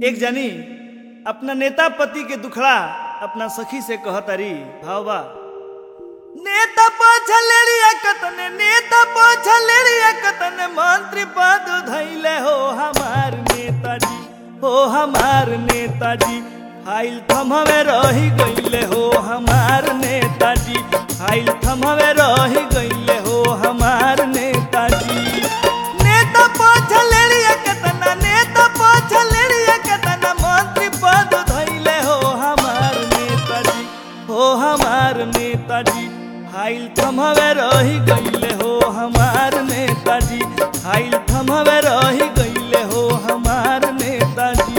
एक जनी अपना नेता पति के दुखड़ा अपना सखी से कहतरी भावबा नेता पछलेरिया कतने नेता पछलेरिया कतने मंत्री पद धैले हो हमार नेताजी हो हमार नेताजी फाइल थमवे रही गईले हो हमार नेताजी फाइल थमवे रही गईले हो हमार नेताजी नेता पछलेरिया कतना नेता पछलेरिया कतना मंत्री पद धैले हो हमार नेताजी हो हमार नेताजी फाइल थमवे रही गईले हो हमार नेताजी फाइल थमवे रही गईले हो हमार नेताजी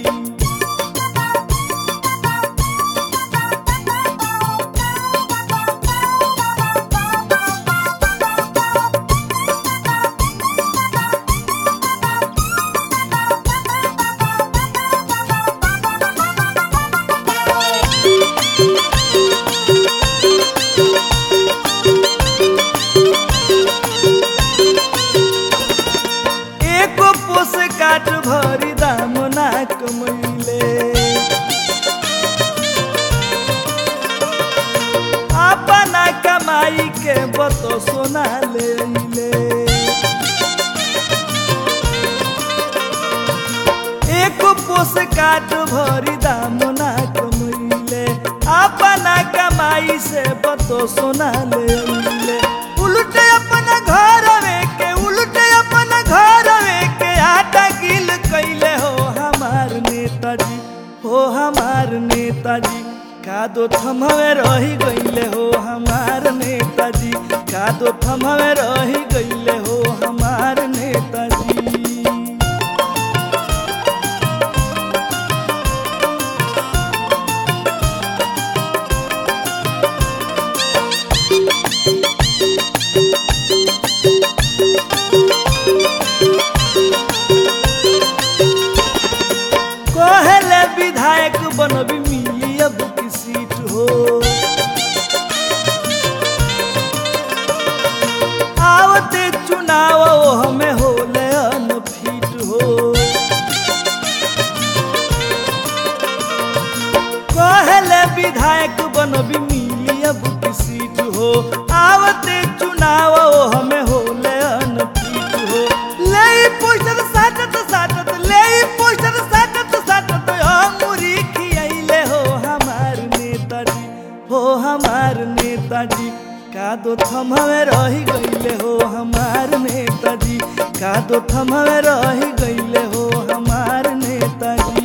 एको पोस काट भरी दाम ना कमैले अपना कमाई के बतो सोना ले ले एको पोस काट भरी दाम ना कमैले अपना कमाई से बतो सोना ले ले उल्टे अपना घर के उल्टे अपना घर के आटा गिल कैले हो हमार नेताजी हो हमार नेताजी कादो थमवे रही गईले हो हमार नेताजी कादो थमवे रही गईले हो हमार नेताजी कहले विधायक बनबी मिली अब की सीट हो आवते चुनाव हमें होले अनफिट हो कहले विधायक बनबी मिली अब की सीट हो आवते चुनाव हमें होले अनफिट हो ले पोस्टर साटत साटत ले पोस्टर साटत साटत अंगुरी खियाइले हो हमार नेताजी हो हमार नेताजी कादो थमवे रही गईले हो हमार नेताजी कादो थमवे रही गईले हो हमार नेताजी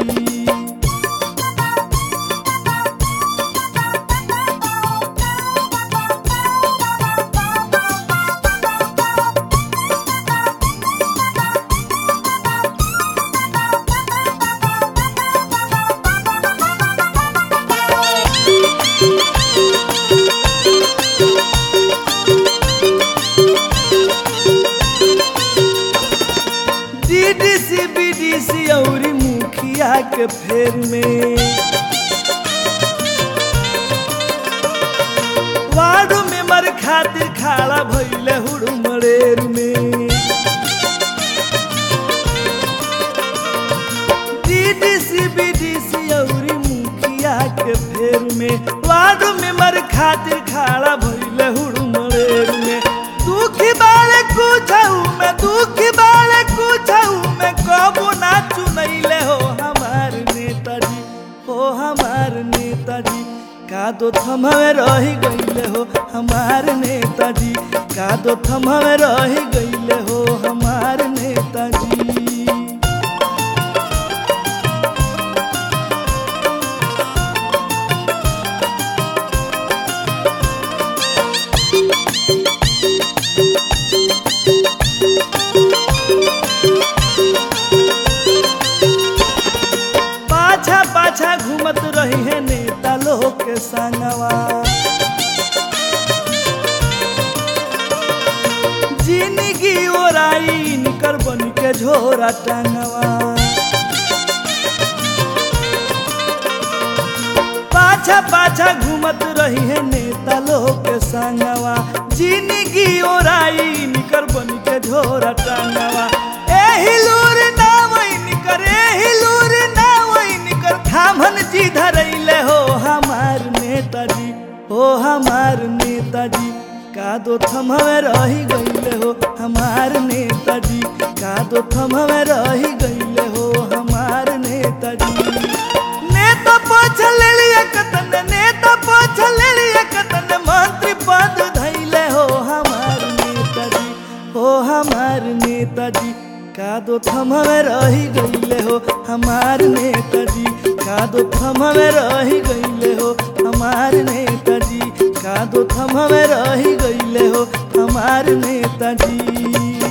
डीडीसी बीडीसी औरी मुखिया के फेर में वार्ड मेंबर खातिर खाड़ा भइले हुड़मड़ेर में डीडीसी बीडीसी औरी मुखिया के फेर में वार्ड मेंबर खातिर खाड़ा भइले हुड़मड़ेर में दुखी बाले कुछऊ में दुखी बाले कुछऊ में कबो ना चुनैले हो हमार नेताजी हो हमार नेताजी कादो थमवे रही गईले हो हमार नेताजी कादो थमवे रही गईले हो हमार नेताजी पाछा पाछा घूमत रही है नेता लोग के संगवा जिंदगी ओराई निकर बन के झोरा टंगवा पाछा पाछा घूमत रही है नेता लोग के संगवा जिंदगी ओराई निकर बन के झोरा टंगवा एही लूर ना वही निकर एही लूर ना धामन जी धरैले हो हमार नेताजी हो हमार नेताजी का दो थमवे रही गईले हो हमार नेताजी का दो थमवे रही गईले हो हमार नेताजी नेता पोछल लिया कतन नेता पोछल लिया कतन मंत्री पद धैले हो हमार नेताजी हो हमार नेताजी का दो थमवे रही गईले हो हमार नेताजी का दो थमवे रही गईले हो हमार नेताजी का दो थमवे रही गईले हो हमार नेताजी